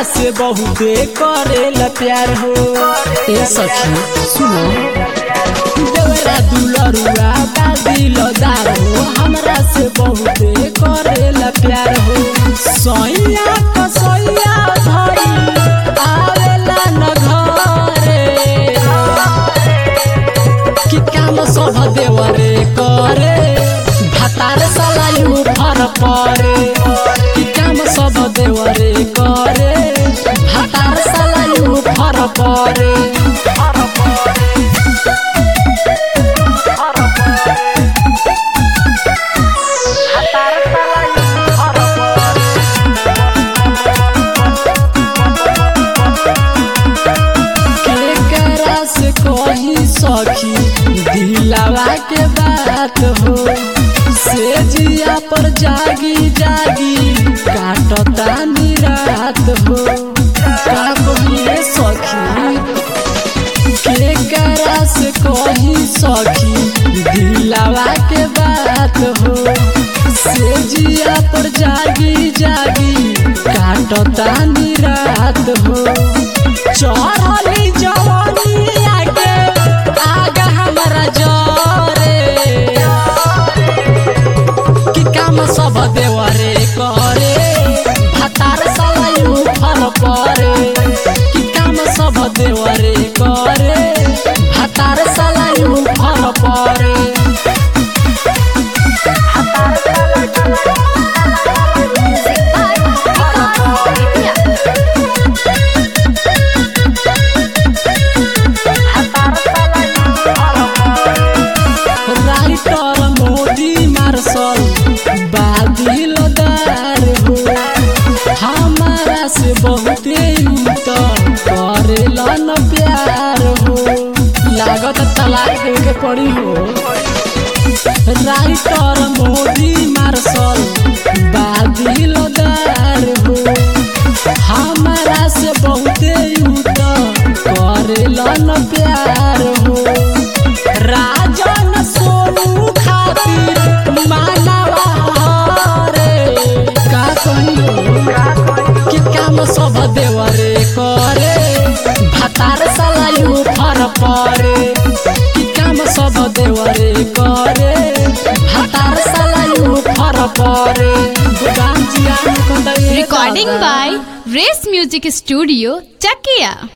से बहुते करेला प्यार हो ए सखी सुनो देवरा दुलरुआ बादिल दार हो हमरा से बहुते करेला प्यार हो सैया कसैया धई आवेला न घरे कि काम सब देवरे करे भातार सलायु फर परे कि काम सब देवरे करे भातार सलायु फर परे केकरा से कही सखी दिलावा के बात हो से जिया पर जागी जागी काटता निरात हो का कहिए सखी केकरा से कही सखी दिलावा के बात हो से जिया पर जागी जागी काटता निरात हो चढ़ली जवानिया के आग हमरा जरे कि काम सब देवरे करे भातार सलायु फल परे कि काम सब देवरे करे भातार सलायु फल परे राइटर मोदी मार्शल बादिल दार हो हमारा से बहुते त करेलन प्यार हो लागत तलाक दे के पड़ी हो राइटर मोदी मार्शल बादिल दार हो हमारा से बहुते त करेलन प्यार हो राजन सोनू खातिर मानवा रे का कहियो कि काम सब देवरे करे भातार सलायु फर परे कि काम सब देवरे करे भातार सलायु फर परे गोदाम जिया Recording by Race Music Studio, Chakia.